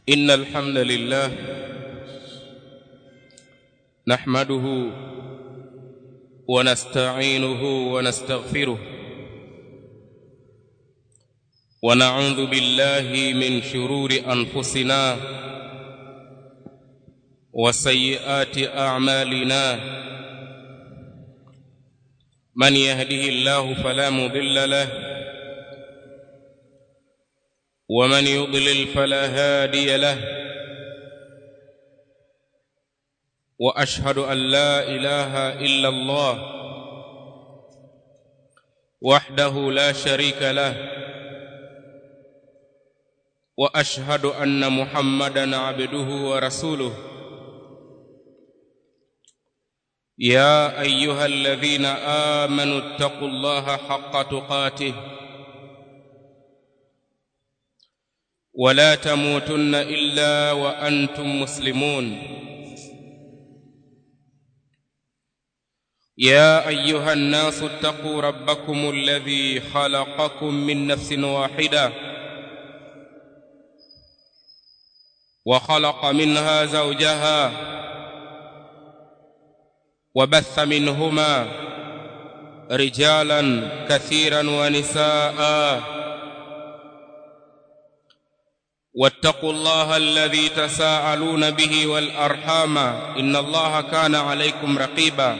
إن الحمد لله نحمده ونستعينه ونستغفره ونعوذ بالله من شرور أنفسنا وسيئات أعمالنا من يهده الله فلا مضل له ومن يضلل فلا هادي له واشهد ان لا اله الا الله وحده لا شريك له واشهد ان محمدا عبده ورسوله يا ايها الذين امنوا اتقوا الله حق تقاته ولا تموتن الا وانتم مسلمون يا ايها الناس اتقوا ربكم الذي خلقكم من نفس واحده وخلق منها زوجها وبث منهما رجالا كثيرا ونساء واتقوا الله الذي تساءلون به والارحام ان الله كان عليكم رقيبا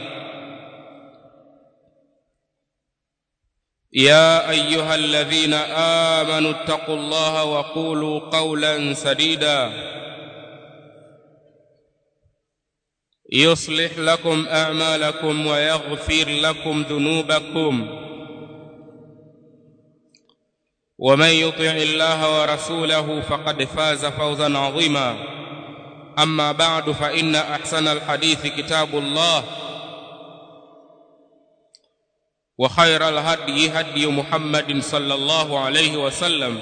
يا ايها الذين امنوا اتقوا الله وقولوا قولا سديدا يصلح لكم اعمالكم ويغفر لكم ذنوبكم ومن يطع الله ورسوله فقد فاز فوزا عظيما اما بعد فان احسن الحديث كتاب الله وخير الهدي هدي محمد صلى الله عليه وسلم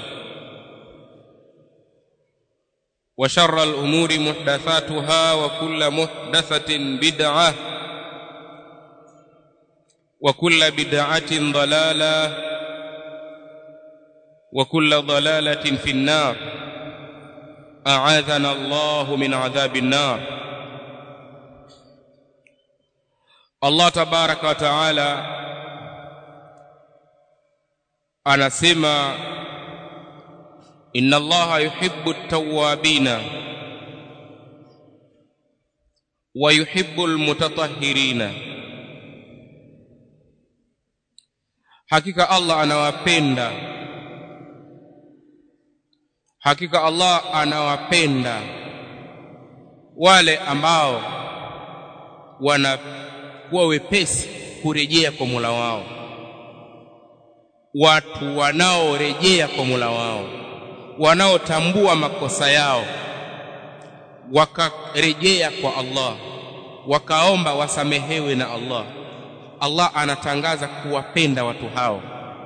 وشر الامور محدثاتها وكل محدثه بدعه وكل بدعه ضلاله وكل ضلاله في النار اعاذنا الله من عذاب النار الله تبارك وتعالى anasema inna allaha yuhibbu at-tawwabina wa yuhibbu al-mutatahhirina hakika Allah anawapenda hakika Allah anawapenda wale ambao wanakuwa wepesi kurejea kwa Mola wao watu wanaorejea kwa Mola wao wanaotambua makosa yao wakarejea kwa Allah wakaomba wasamehewe na Allah Allah anatangaza kuwapenda watu hao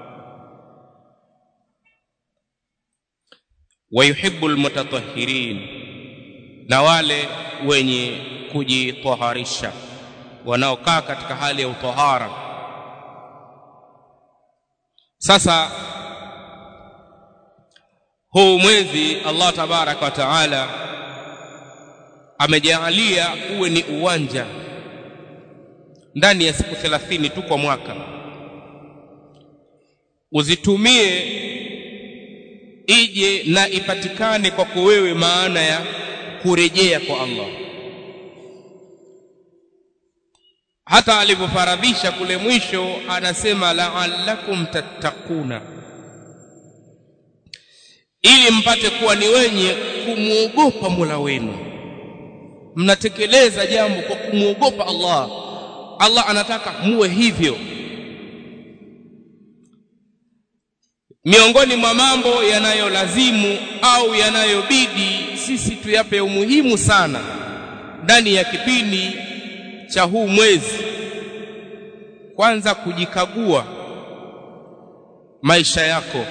wayuhibbu almutatahhirin na wale wenye kujitaharisha wanaokaa katika hali ya utahara sasa huu mwezi Allah tabaraka wa taala amejaalia uwe ni uwanja ndani ya siku 30 tu kwa mwaka uzitumie ije na ipatikane kwako wewe maana ya kurejea kwa Allah hata alivyofaradhisha kule mwisho anasema la'allakum tattaquna ili mpate kuwa ni wenye kumwogopa Mola wenu mnatekeleza jambo kwa kumwogopa Allah Allah anataka muwe hivyo miongoni mwa mambo yanayolazimu au yanayobidi sisi tuyape umuhimu sana ndani ya kipindi cha huu mwezi kwanza kujikagua maisha yako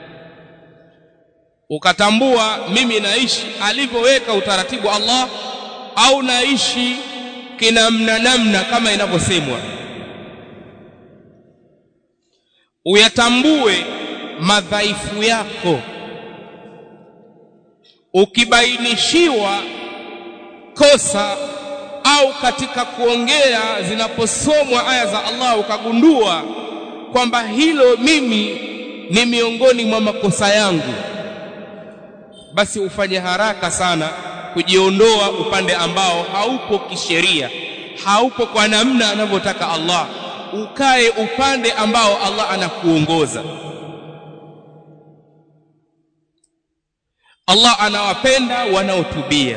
ukatambua mimi naishi alivyoweka utaratibu Allah au naishi kinamna namna kama inavyosemwa uyatambue madhaifu yako ukibainishiwa kosa au katika kuongea zinaposomwa aya za Allah ukagundua kwamba hilo mimi ni miongoni mwa makosa yangu basi ufanye haraka sana kujiondoa upande ambao haupo kisheria haupo kwa namna anavyotaka Allah ukae upande ambao Allah anakuongoza Allah anawapenda wanaotubia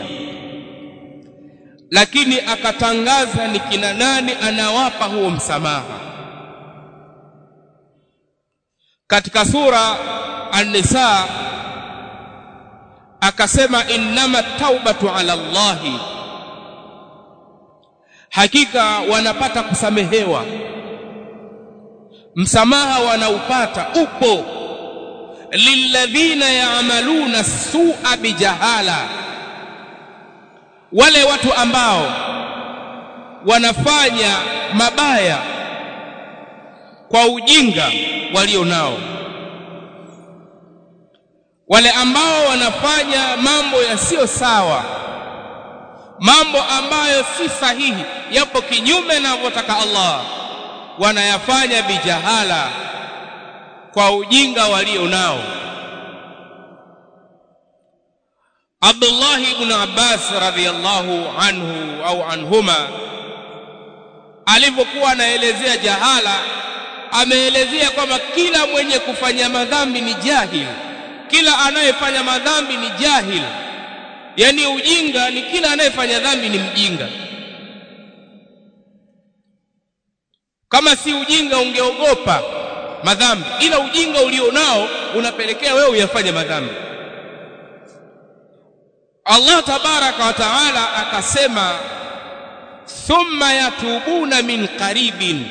lakini akatangaza ni kina nani anawapa huo msamaha katika sura an-nisa akasema innama taubatu ala Allahi hakika wanapata kusamehewa msamaha wanaupata upo lilladhina ya'maluna su'a bijahala wale watu ambao wanafanya mabaya kwa ujinga walio nao wale ambao wanafanya mambo yasiyo sawa mambo ambayo si sahihi yapo kinyume na anavyotaka Allah wanayafanya bijahala kwa ujinga walio nao Abdullah ibn Abbas radhiyallahu anhu au anhuma alipokuwa anaelezea jahala ameelezea kwamba kila mwenye kufanya madhambi ni jahil kila anayefanya madhambi ni jahil yani ujinga ni kila anayefanya dhambi ni mjinga kama si ujinga ungeogopa madhambi ila ujinga ulionao unapelekea wewe uyafanye madhambi Allah tabaraka wa taala akasema thumma yatubuna min qaribin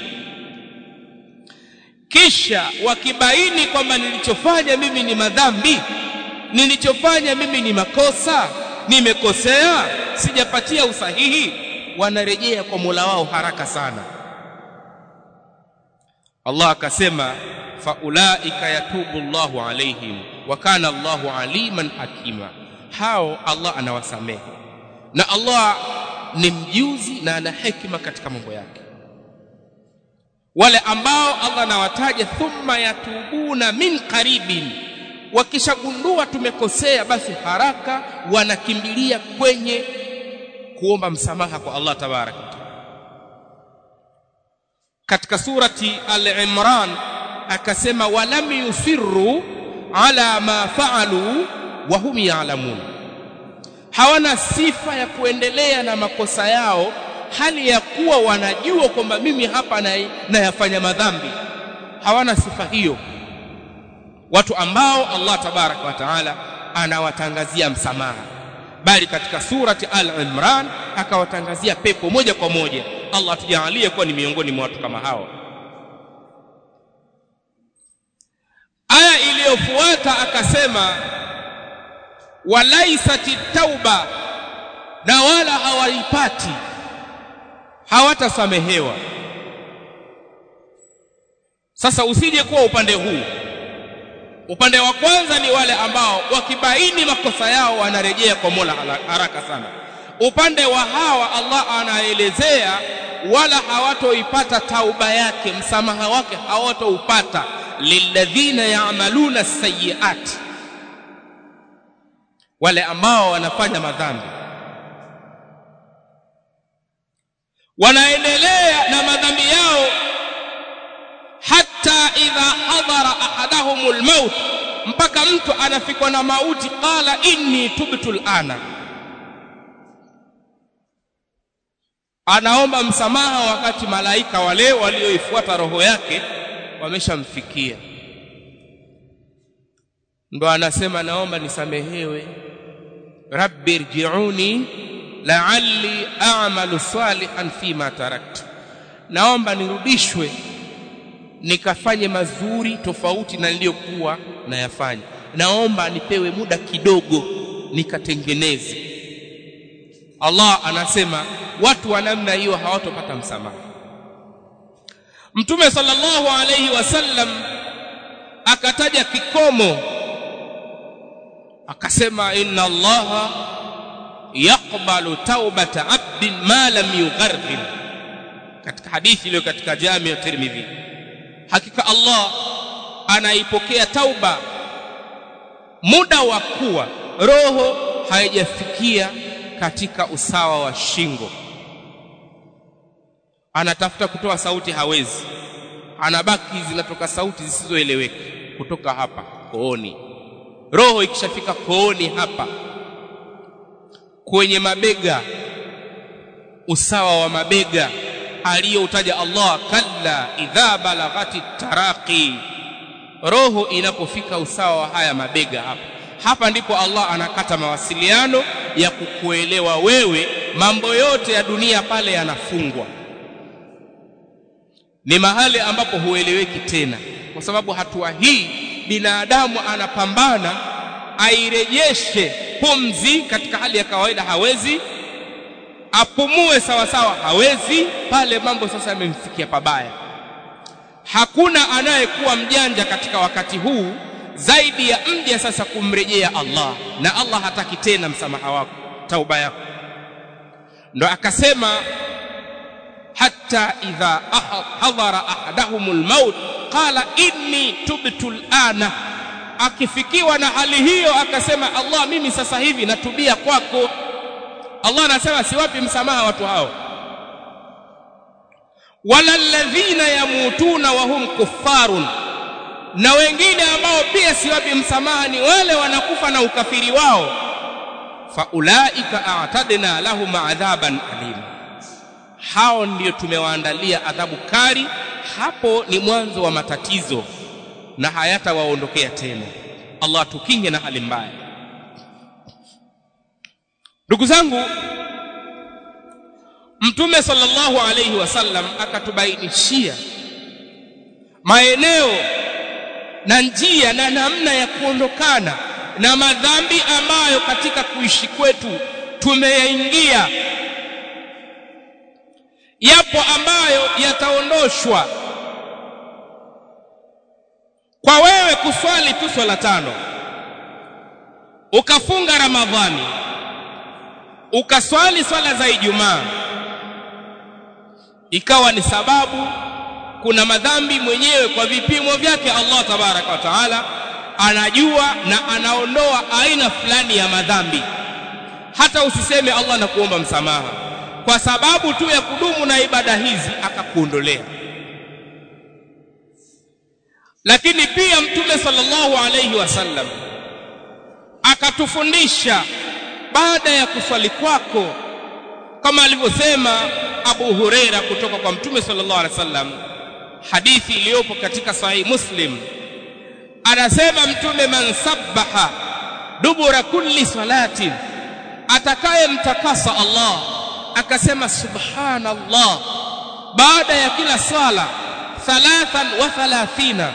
kisha wakibaini kwamba nilichofanya mimi ni madhambi nilichofanya mimi ni makosa nimekosea sijapatia usahihi wanarejea kwa Mola wao haraka sana Allah akasema faulaika yatubu Allahu alaihim wa kana Allahu aliman hakima hao Allah anawasamehe na Allah ni mjuzi na ana hekima katika mambo yake wale ambao Allah anawataja thumma yatubuna min qaribin wakishagundua tumekosea basi haraka wanakimbilia kwenye kuomba msamaha kwa Allah tabaraka katika surati al-Imran akasema walam yusirru ala ma faalu wa hum ya'lamun hawana sifa ya kuendelea na makosa yao hali ya kuwa wanajua kwamba mimi hapa nayafanya madhambi hawana sifa hiyo watu ambao Allah tabaraka wa taala anawatangazia msamaha bali katika surati al-Imran akawatangazia pepo moja kwa moja Allah tujalie kuwa ni miongoni mwa watu kama hao aya iliyofuata akasema walaisati tauba na wala hawaipati hawatasamehewa sasa usije kuwa upande huu upande wa kwanza ni wale ambao wakibaini makosa yao wanarejea kwa Mola haraka sana upande wa hawa Allah anaelezea wala hawatoipata tauba yake msamaha wake hawatoupata lilladhina ya'maluna sayyi'at wale ambao wanafanya madhambi wanaendelea na madhambi yao hata idha hadara ahadahumul maut mpaka mtu anafikwa na mauti qala inni tubtu alana anaomba msamaha wakati malaika wale walioifuata roho yake wameshamfikia ndo anasema naomba nisamehewe rabbi irji'uni la'alli a'malu salihan fima taraktu naomba nirudishwe nikafanye mazuri tofauti na niliyokuwa nayafanya naomba nipewe muda kidogo nikatengeneze Allah anasema watu wa namna hiyo hawatopata msamaha Mtume sallallahu alayhi wasallam akataja kikomo akasema inna allaha yaqbalu taubata abdin ma lam yugharghin katika hadithi iliyo katika jami ya tirmidhi hakika allah anaipokea tauba muda wa kuwa roho haijafikia katika usawa wa shingo anatafuta kutoa sauti hawezi anabaki zinatoka sauti zisizoeleweka kutoka hapa kooni roho ikishafika kooni hapa kwenye mabega usawa wa mabega aliyoutaja Allah kalla idha balaghati taraqi roho inapofika usawa wa haya mabega hapa hapa ndipo Allah anakata mawasiliano ya kukuelewa wewe mambo yote ya dunia pale yanafungwa ni mahali ambapo hueleweki tena kwa sababu hatua hii binadamu anapambana airejeshe pumzi katika hali ya kawaida hawezi apumue sawa sawa hawezi pale mambo sasa yamemfikia pabaya hakuna anayekuwa mjanja katika wakati huu zaidi ya mja sasa kumrejea Allah na Allah hataki tena msamaha wako tauba yako ndo akasema hatta idha hadhara ahadahumul maut qala inni tubtu alana akifikiwa na hali hiyo akasema Allah mimi sasa hivi natubia kwako Allah anasema siwapi msamaha watu hao wala alladhina yamutuna wa hum kuffarun na wengine ambao pia siwapi msamaha ni wale wanakufa na ukafiri wao faulaika a'tadna lahum adhaban alim hao ndio tumewaandalia adhabu kali hapo ni mwanzo wa matatizo na hayatawaondokea tena Allah tukinge na hali mbaya ndugu zangu mtume sallallahu alayhi wasallam akatubainishia maeneo na njia na namna ya kuondokana na madhambi ambayo katika kuishi kwetu tumeyaingia yapo ambayo yataondoshwa kwa wewe kuswali tu swala tano ukafunga ramadhani ukaswali swala za ijumaa ikawa ni sababu kuna madhambi mwenyewe kwa vipimo vyake Allah tabaraka wa taala anajua na anaondoa aina fulani ya madhambi hata usiseme Allah na kuomba msamaha kwa sababu tu ya kudumu na ibada hizi akakuondolea lakini pia mtume sallallahu alayhi wasallam akatufundisha baada ya kuswali kwako kama alivyosema Abu Huraira kutoka kwa mtume sallallahu alaihi wasallam hadithi iliyopo katika sahih Muslim anasema mtume man sabbaha dubura kulli salatin atakayemtakasa Allah akasema subhanallah baada ya kila sala thalathan wa thalathina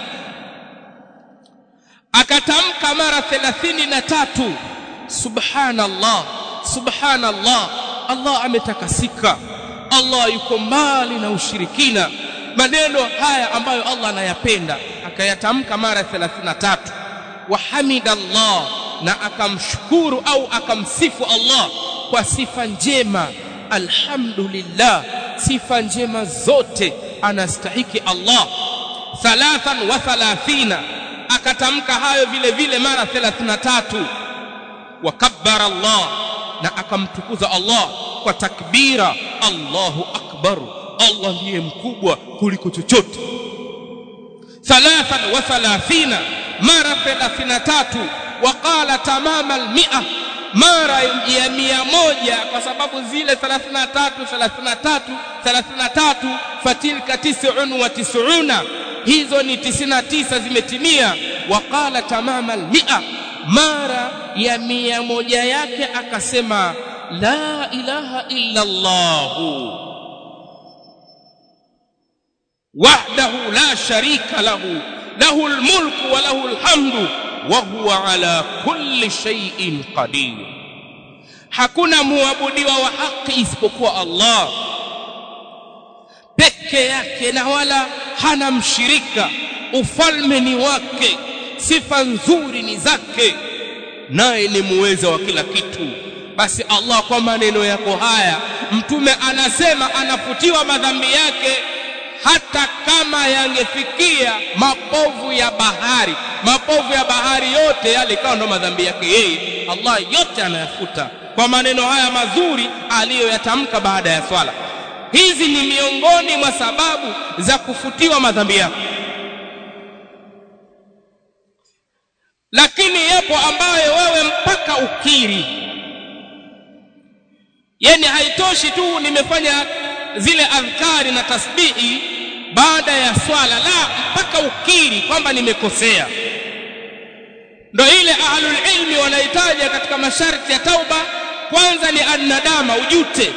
akatamka mara thelathini na tatu subhanallah subhanallah Allah ametakasika Allah yuko mbali na ushirikina maneno haya ambayo Allah anayapenda akayatamka mara 33 wa hamidallah na akamshukuru au akamsifu Allah kwa sifa njema alhamdulillah sifa njema zote anastahiki Allah thalathan wa thalathina akatamka hayo vile vile mara 33 wakabbara Allah na akamtukuza Allah kwa takbira Allahu akbar Allah ndiye mkubwa kuliko chochote thalathan wa thalathina mara 33 waqala tamama almi'a mara ya mia moja kwa sababu zile 33 33 33 fatilka tis'un wa tis'una hizo ni 99 zimetimia waqala tamama almi'a mara ya mia moja yake akasema la ilaha illa Allah wahdahu la sharika lahu lahu almulku wa lahu alhamdu wa huwa ala kulli shay'in qadir hakuna muabudiwa wa haki isipokuwa Allah peke yake na wala hana mshirika ufalme ni wake sifa nzuri ni zake naye ni muweza wa kila kitu basi Allah kwa maneno yako haya mtume anasema anafutiwa madhambi yake hata kama yangefikia mapovu ya bahari mapovu ya bahari yote yale ikawa ndo madhambi yake yeye Allah yote anayafuta kwa maneno haya mazuri aliyoyatamka baada ya swala hizi ni miongoni mwa sababu za kufutiwa madhambi yako lakini yapo ambayo wewe mpaka ukiri yani haitoshi tu nimefanya zile adhkari na tasbihi baada ya swala la mpaka ukiri kwamba nimekosea ndo ile ahlul ilmi wanahitaja katika masharti ya tauba kwanza ni annadama ujute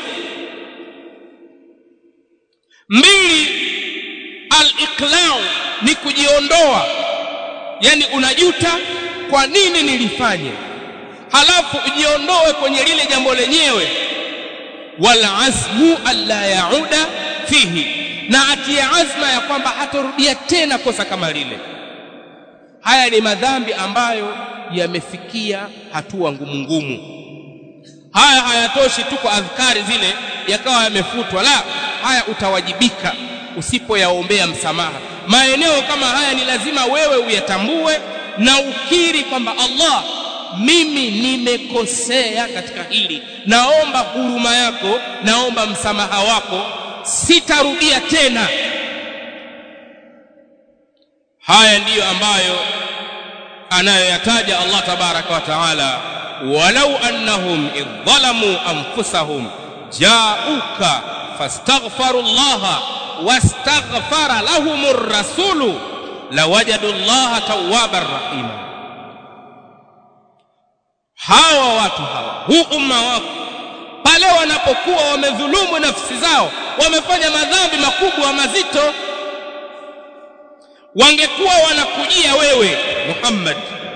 mbili al-iqlau ni kujiondoa yani unajuta kwa nini nilifanye halafu ujiondoe kwenye lile jambo lenyewe wal azmu alla yauda fihi na atie azma ya kwamba hatorudia tena kosa kama lile haya ni madhambi ambayo yamefikia hatua ngumu ngumu haya hayatoshi tu kwa adhkari zile yakawa yamefutwa la haya utawajibika usipoyaombea msamaha maeneo kama haya ni lazima wewe uyatambue na ukiri kwamba Allah mimi nimekosea katika hili naomba huruma yako naomba msamaha wako sitarudia tena haya ndiyo ambayo anayoyataja Allah tabaraka wa taala walau annahum idh anfusahum ja'uka fastaghfaru Allah wastaghfara lahumur rasulu lawajadu Allah tawwabar rahima hawa watu hawa huu umma wako pale wanapokuwa wamedhulumu nafsi zao wamefanya madhambi makubwa mazito wangekuwa wanakujia wewe Muhammad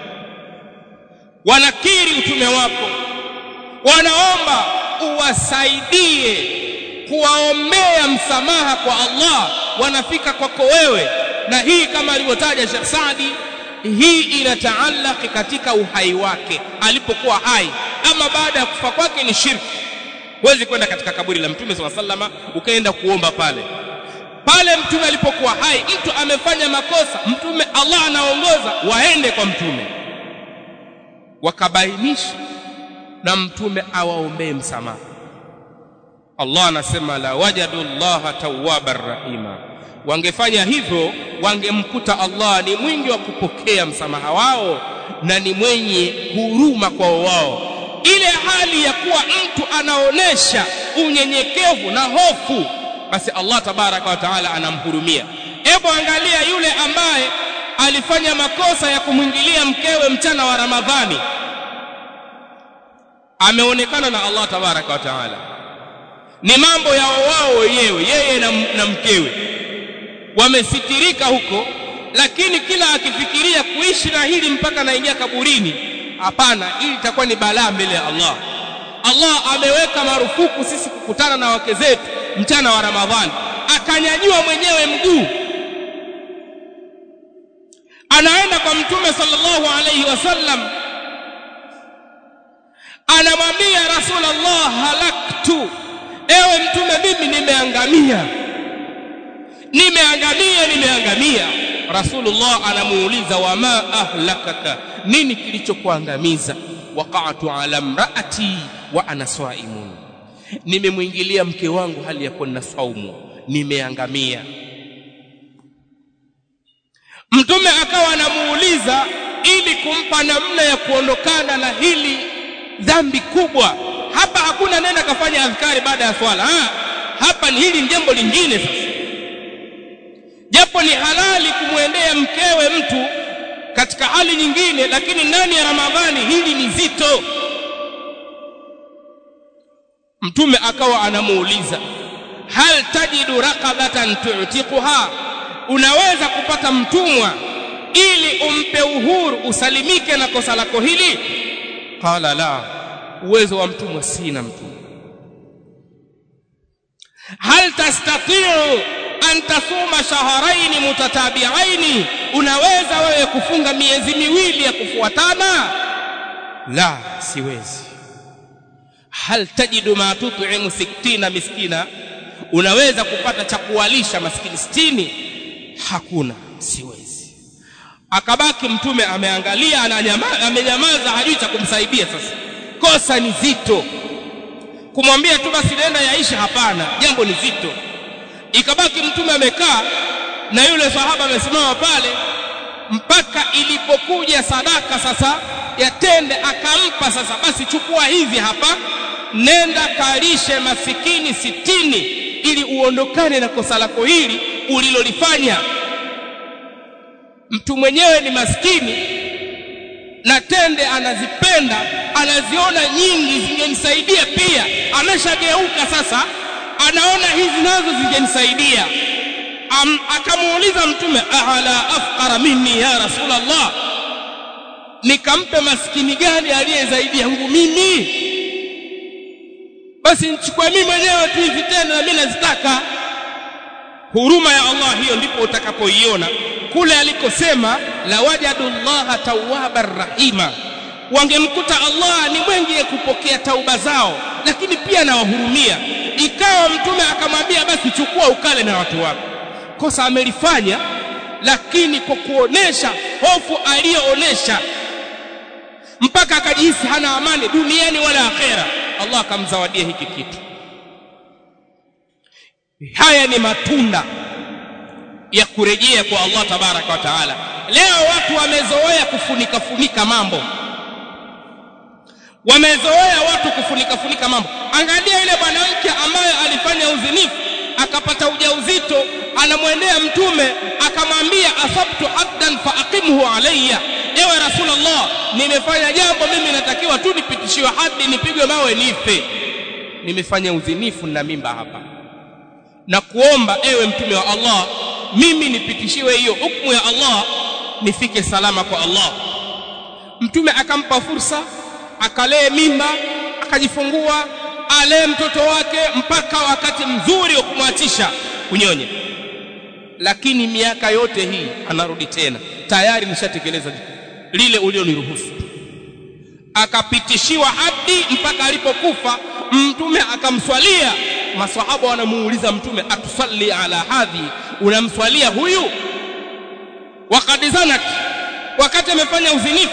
wanakiri utume wako wanaomba uwasaidie kuwaombea msamaha kwa Allah wanafika kwako wewe na hii kama alivyotaja Sheikh Saadi hii inataallaki katika uhai wake alipokuwa hai ama baada ya kufa kwake ni shirki huwezi kwenda katika kaburi la mtume swalla sallama ukaenda kuomba pale pale mtume alipokuwa hai mtu amefanya makosa mtume Allah anaongoza waende kwa mtume wakabainisha na mtume awaombee msamaha Allah anasema la wajadu Allah tawwabar rahima wangefanya hivyo wangemkuta Allah ni mwingi wa kupokea msamaha wao na ni mwenye huruma kwa wao ile hali ya kuwa mtu anaonesha unyenyekevu na hofu basi Allah tabaraka wa taala anamhurumia hebu angalia yule ambaye alifanya makosa ya kumwingilia mkewe mchana wa Ramadhani ameonekana na Allah tabaraka wa taala ni mambo ya wao wenyewe yeye na, na mkewe wamesitirika huko lakini kila akifikiria kuishi na hili mpaka naingia kaburini hapana hili itakuwa ni balaa mbele ya Allah Allah ameweka marufuku sisi kukutana na wake zetu mchana wa Ramadhani akanyanyua mwenyewe mguu anaenda kwa mtume sallallahu alayhi wasallam anamwambia rasulullah halaktu ewe mtume mimi nimeangamia nimeangamia nimeangamia rasulullah anamuuliza wama ahlakaka nini kilichokuangamiza waqa'tu ala mraati wa ana swaimun nimemwingilia mke wangu hali ya kuwa na saumu nimeangamia mtume akawa anamuuliza ili kumpa namna ya kuondokana na hili dhambi kubwa hapa hakuna nenda kafanya adhkari baada ya swala ha? hapa ni hili jambo lingine sasa japo ni halali kumwendea mkewe mtu katika hali nyingine lakini ndani ya ramadhani hili ni zito mtume akawa anamuuliza hal tajidu raqabatan tu'tiquha unaweza kupata mtumwa ili umpe uhuru usalimike na kosa lako hili qala la uwezo wa mtumwa sina mtumwa hal tastati'u an tasuma shahrayn mutatabi'ain unaweza wewe kufunga miezi miwili ya kufuatana la siwezi hal tajidu ma tut'imu sittina miskina unaweza kupata cha kuwalisha maskini sitini hakuna siwezi akabaki mtume ameangalia amenyamaza hajui cha kumsaidia sasa kosa ni zito kumwambia tu basi nenda yaisha hapana jambo ni zito ikabaki mtume amekaa na yule sahaba amesimama pale mpaka ilipokuja sadaka sasa ya tende akampa sasa basi chukua hizi hapa nenda kalishe masikini sitini ili uondokane na kosa lako hili ulilolifanya mtu mwenyewe ni maskini na tende anazipenda anaziona nyingi zingenisaidia pia ameshageuka sasa anaona hizi nazo zingenisaidia akamuuliza mtume ahala afqara minni ya rasulullah nikampe maskini gani aliye zaidi yangu mimi basi nichukue mimi mwenyewe tu hizi tena na mimi nazitaka huruma ya Allah hiyo ndipo utakapoiona kule alikosema la wajadullaha tawwabar rahima wangemkuta Allah ni mwengi kupokea tauba zao lakini pia anawahurumia ikawa mtume akamwambia basi chukua ukale na watu wako kosa amelifanya lakini kwa kuonesha hofu aliyoonesha mpaka akajihisi hana amani duniani wala akhera Allah akamzawadia hiki kitu haya ni matunda ya kurejea kwa Allah tabaraka wa taala leo watu wamezoea kufunika funika mambo wamezoea watu kufunika funika mambo angalia yule mwanamke ambaye alifanya uzinifu akapata ujauzito anamwendea mtume akamwambia asabtu abdan faaqimhu alayya ewe rasulullah nimefanya jambo mimi natakiwa tu nipitishiwe hadi nipigwe mawe nife nimefanya uzinifu na mimba hapa na kuomba ewe mtume wa Allah mimi nipitishiwe hiyo hukumu ya Allah nifike salama kwa Allah mtume akampa fursa akalee mimba akajifungua alee mtoto wake mpaka wakati mzuri wa kumwachisha kunyonya lakini miaka yote hii anarudi tena tayari nishatekeleza lile ulioniruhusu akapitishiwa hadi mpaka alipokufa mtume akamswalia maswahaba wanamuuliza mtume atusalli ala hadhi unamswalia huyu wakati zanat wakati amefanya uzinifu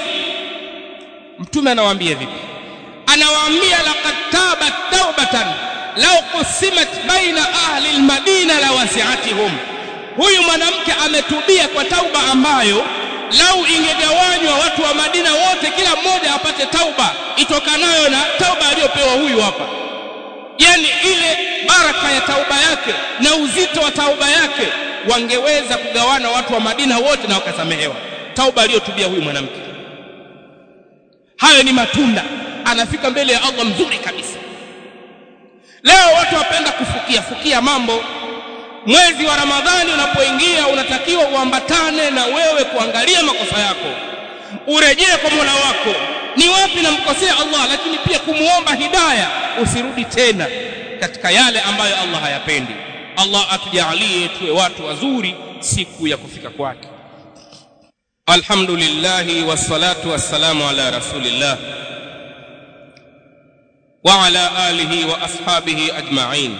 mtume anawaambia vipi anawaambia laqad tabat taubatan law qusimat baina ahli almadina lawasi'atihum huyu mwanamke ametubia kwa tauba ambayo lau ingegawanywa watu wa Madina wote kila mmoja apate tauba itokanayo na tauba aliyopewa huyu hapa yani ile baraka ya tauba yake na uzito wa tauba yake wangeweza kugawana watu wa Madina wote na wakasamehewa tauba aliyotubia huyu mwanamke hayo ni matunda anafika mbele ya Allah mzuri kabisa leo watu wapenda kufukia fukia mambo mwezi wa Ramadhani unapoingia unatakiwa uambatane na wewe kuangalia makosa yako urejee kwa Mola wako ni wapi namkosea Allah lakini pia kumuomba hidaya usirudi tena katika yale ambayo Allah hayapendi Allah atujalie tuwe watu wazuri siku ya kufika kwake Alhamdulillah wassalatu wassalamu ala rasulillah wa ala alihi wa ashabihi ajma'in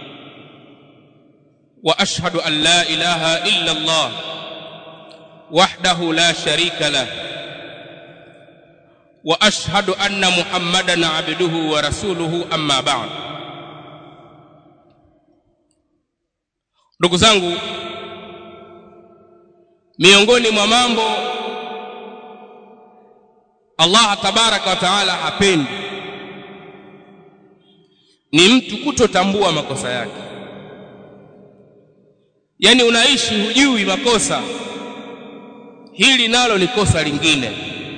واشهد ان لا اله الا الله وحده لا شريك له واشهد ان محمدا عبده ورسوله اما بعد ndugu zangu miongoni mwa mambo Allah tabaraka wa taala hapendi ni mtu kutotambua makosa yake yani unaishi hujui makosa hili nalo ni kosa lingine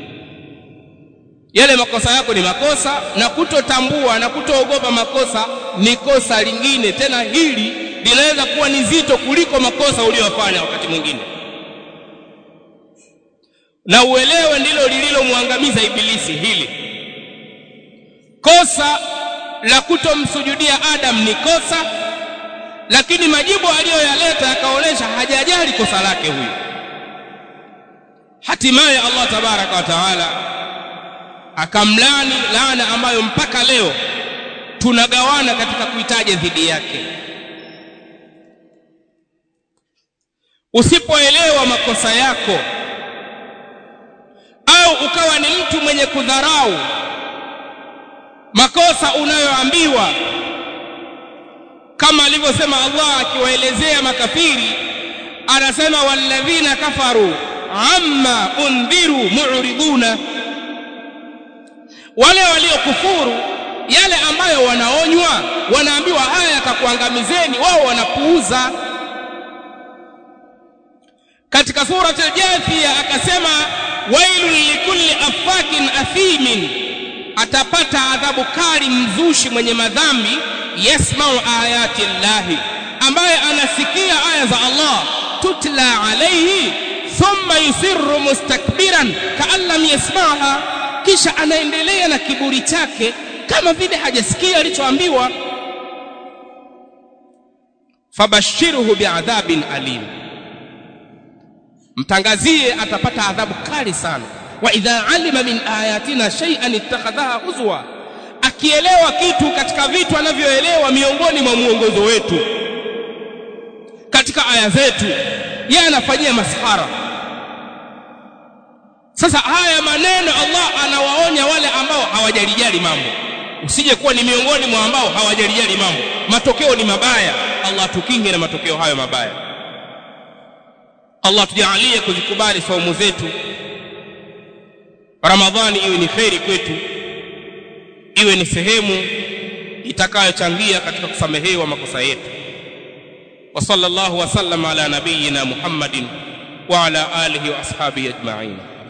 yale makosa yako ni makosa na kutotambua na kutoogopa makosa ni kosa lingine tena hili linaweza kuwa ni zito kuliko makosa uliyofanya wakati mwingine na uelewe ndilo lililomwangamiza ibilisi hili kosa la kutomsujudia Adam ni kosa lakini majibu aliyoyaleta yakaonesha hajajali kosa lake huyu hatimaye Allah tabaraka wa taala akamlani laana ambayo mpaka leo tunagawana katika kuitaja dhidi yake usipoelewa makosa yako au ukawa ni mtu mwenye kudharau makosa unayoambiwa kama alivyosema Allah akiwaelezea makafiri anasema walladhina kafaru amma undhiru mu'riduna wale waliokufuru yale ambayo wanaonywa wanaambiwa haya yatakuangamizeni wao wanapuuza katika surati al-jathia akasema wailun likulli afakin athimin atapata adhabu kali mzushi mwenye madhambi yasmau ayati llahi ambaye anasikia aya za Allah tutla alayhi thumma yusirru mustakbiran kaan lam yasmaha kisha anaendelea na kiburi chake kama vile hajasikia alichoambiwa fabashirhu biadhabin alim mtangazie atapata adhabu kali sana wa idha alima min ayatina shay'an ittakhadhaha huzwa akielewa kitu katika vitu anavyoelewa miongoni mwa muongozo wetu katika aya zetu yeye anafanyia maskhara sasa haya maneno Allah anawaonya wale ambao hawajalijali mambo usije kuwa ni miongoni mwa ambao hawajalijali mambo matokeo ni mabaya Allah tukinge na matokeo hayo mabaya Allah tujalie kuzikubali saumu zetu Ramadhani iwe ni kheri kwetu iwe ni sehemu itakayochangia katika kusamehewa makosa yetu wa sallallahu wa sallam ala nabiyyina Muhammadin wa ala alihi wa ashabihi ajma'in